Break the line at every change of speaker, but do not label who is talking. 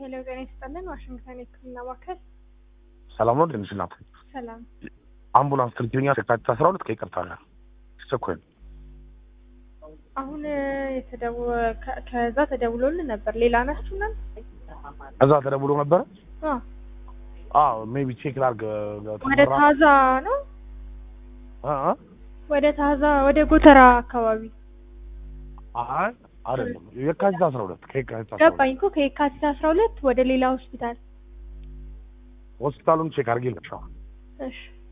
ሄሎ ጤና ይስጥልን። ዋሽንግተን የሕክምና ማዕከል
ሰላም ነው ትንሽ ናት።
ሰላም።
አምቡላንስ ትልኪኛ የካቲት አስራ ሁለት ከይቅርታ ጋር አስቸኳይ ነው።
አሁን የተደው ከ- ከዛ ተደውሎልን ነበር። ሌላ ናችሁ ናል?
እዛ ተደውሎ ነበረ። አዎ ሜቢ ቼክ ላድርግ
ወደ ታዛ ነው
እ እ
ወደ ታዛ ወደ ጎተራ አካባቢ
አይ አይደለም የካቲት አስራ ሁለት ከየካቲት አስራ ሁለት
ገባኝ እኮ ከየካቲት አስራ ሁለት ወደ ሌላ ሆስፒታል።
ሆስፒታሉን ቼክ አድርጌ ልሻ
እሺ